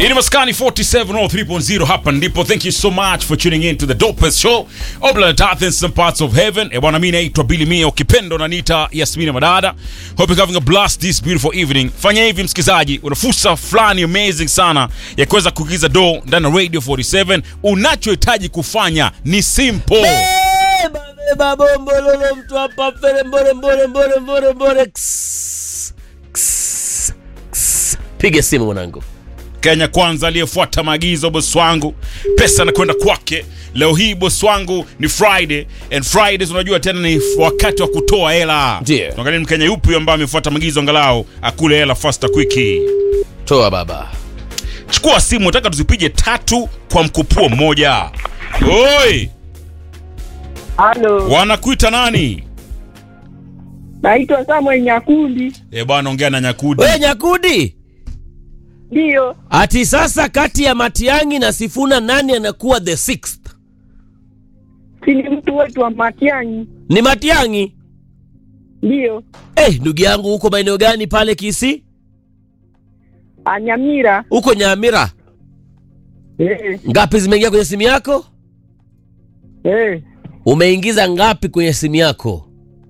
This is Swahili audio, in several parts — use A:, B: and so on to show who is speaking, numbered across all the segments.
A: Ini Maskani 4703.0 hapa ndipo. Thank you so much for tuning in to the dopest show of the earth in some parts of heaven. E bwana, mimi naitwa Billy Mia, ukipendo na nita Yasmina Madada. Hope you're having a blast this beautiful evening. Fanya hivi msikizaji, una fursa fulani amazing sana ya kuweza kuingiza do ndani ya Radio 47. Unachohitaji kufanya ni simple.
B: Beba beba bombo lolo mtu hapa fere mbore mbore mbore mbore mbore Ks, ks, ks. Piga simu mwanangu.
A: Kenya kwanza aliyefuata maagizo bosi wangu, pesa nakwenda kwake. Leo hii bosi wangu ni Friday and Fridays unajua tena ni wakati wa kutoa hela.
B: Ndiyo.
A: Tuangalie ni Mkenya yupi ambaye amefuata maagizo angalau akule hela faster quick.
B: Toa baba.
A: Chukua simu, nataka tuzipige tatu kwa mkupuo mmoja. Oi,
C: Halo,
A: wanakuita nani?
C: naitwa Samuel Nyakundi.
A: Eh bwana, ongea na Nyakudi.
B: We Nyakudi,
C: Ndiyo,
B: ati sasa kati ya Matiang'i na Sifuna nani anakuwa the sixth?
C: si ni mtu wetu wa Matiang'i.
B: Ni Matiang'i.
C: Ndiyo,
B: Eh, ndugu yangu huko maeneo gani pale Kisii?
C: Anyamira.
B: Huko Nyamira.
C: Eh,
B: Ngapi zimeingia kwenye simu yako?
C: eh,
B: Umeingiza ngapi kwenye simu yako?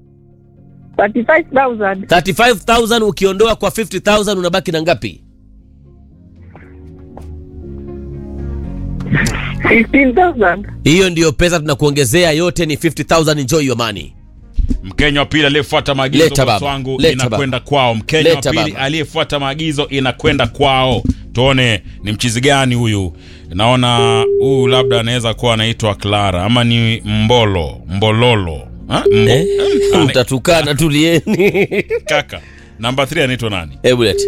C: 35,000.
B: 35000 ukiondoa kwa 50000 unabaki na ngapi?
C: 15,000.
B: Hiyo ndiyo pesa tunakuongezea, yote ni 50000 enjoy your money.
A: Mkenya wa pili aliyefuata maagizo
B: Leta
A: bosi
B: baba,
A: wangu
B: leta
A: inakwenda kwao. Mkenya wa
B: Leta
A: pili
B: baba.
A: aliyefuata maagizo inakwenda kwao. Tuone ni mchizi gani huyu. Naona huyu labda anaweza kuwa anaitwa Clara ama ni Mbolo Mbololo ha? Mbo,
B: Eh?
A: ane-
B: Mtatukana, tulieni.
A: kaka namba 3 anaitwa nani?
B: Hebu lete.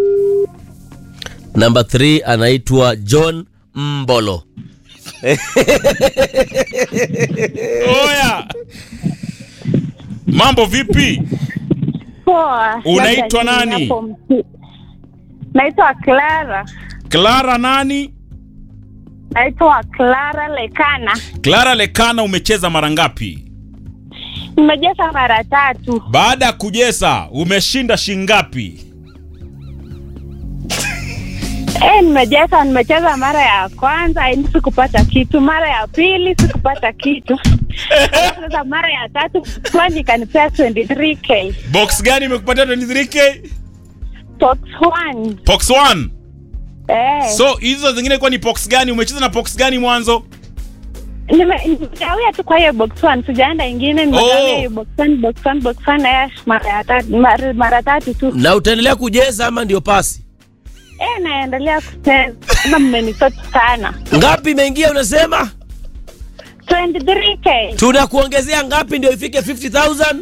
B: Number 3 anaitwa John Mbolo.
A: Oya, mambo vipi?
C: Poa.
A: Unaitwa
C: Labda
A: nani?
C: hapo msi- Naitwa Clara.
A: Clara nani?
C: Naitwa Clara Lekana.
A: Clara Lekana, umecheza mara ngapi?
C: Nimejeza mara tatu.
A: Baada ya kujesa umeshinda shingapi?
C: Eh, nimejeza, nimecheza mara ya kwanza yani sikupata kitu, mara ya pili sikupata kitu. Alafu Sasa mara ya tatu kwani ikanipea 23k.
A: Box gani imekupatia 23k?
C: Box 1.
A: Box 1.
C: Eh.
A: So hizo zingine kwa ni box gani? Umecheza na box gani mwanzo?
C: Nime- nimegawia tu kwa hiyo box one, sijaenda ingine, nimegawia
A: Oh.
C: hiyo box one, box one, box one, eh, mara ya tatu, mara, mara tatu tu.
B: Na utaendelea kujeza ama ndio pasi?
C: Eh, naendelea kucheza kama mmenisoti sana.
B: Ngapi imeingia unasema?
C: 23k,
B: Tunakuongezea ngapi ndio ifike 50000?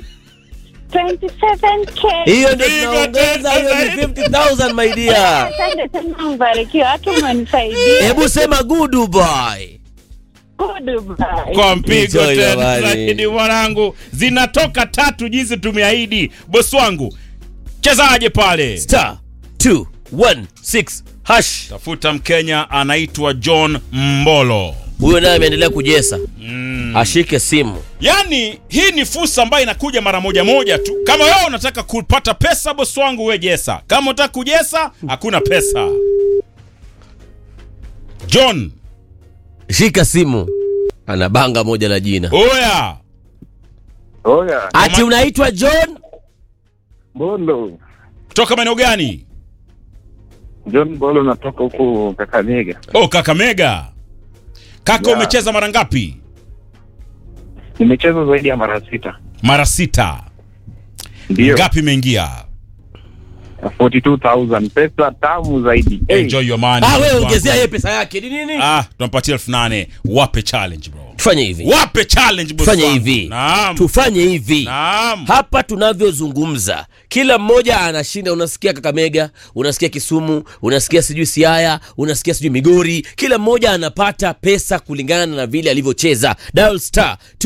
C: 27k.
B: Hiyo ndio
A: Piga
B: tunaongeza, hiyo ni
A: tena
B: 50000 my dear.
C: Asante sana, mbarikiwa, hata umenisaidia.
B: Hebu sema good boy.
C: Goodbye.
A: Kwa mpigo
B: Enjoy your
A: tena
B: money.
A: zaidi mwanangu. Zinatoka tatu jinsi tumeahidi. Bosi wangu. Chezaje pale?
B: Star 216 hash.
A: Tafuta Mkenya anaitwa John Mbolo.
B: Huyo naye ameendelea kujesa.
A: Mm.
B: Ashike simu.
A: Yaani hii ni fursa ambayo inakuja mara moja moja tu. Kama wewe unataka kupata pesa, bosi wangu, we jesa. Kama unataka kujesa, hakuna pesa. John,
B: Shika simu. Ana banga moja la jina.
A: oya,
D: Oya,
B: Ati unaitwa John?
D: Bolo.
A: kutoka maeneo gani?
D: John Bolo natoka huku Kakamega.
A: Oh, Kakamega. Kaka,
D: Yeah.
A: umecheza mara ngapi?
D: Nimecheza zaidi ya mara sita.
A: Mara sita.
D: Ndio.
A: Ngapi imeingia?
D: 42,000 pesa tamu zaidi. Hey,
A: Enjoy your money.
B: Ah, wewe
A: bosi
B: ongezea
A: wangu.
B: yeye pesa yake. Ni nini?
A: Ah, tunampatia elfu nane. Wape challenge bro.
B: Tufanye hivi.
A: Wape challenge bosi
B: Tufanye
A: wangu.
B: hivi.
A: Naam.
B: Tufanye hivi.
A: Naam.
B: Hapa tunavyozungumza, kila mmoja anashinda. Unasikia Kakamega, unasikia Kisumu, unasikia sijui Siaya, unasikia sijui Migori. Kila mmoja anapata pesa kulingana na vile alivyocheza. Dial star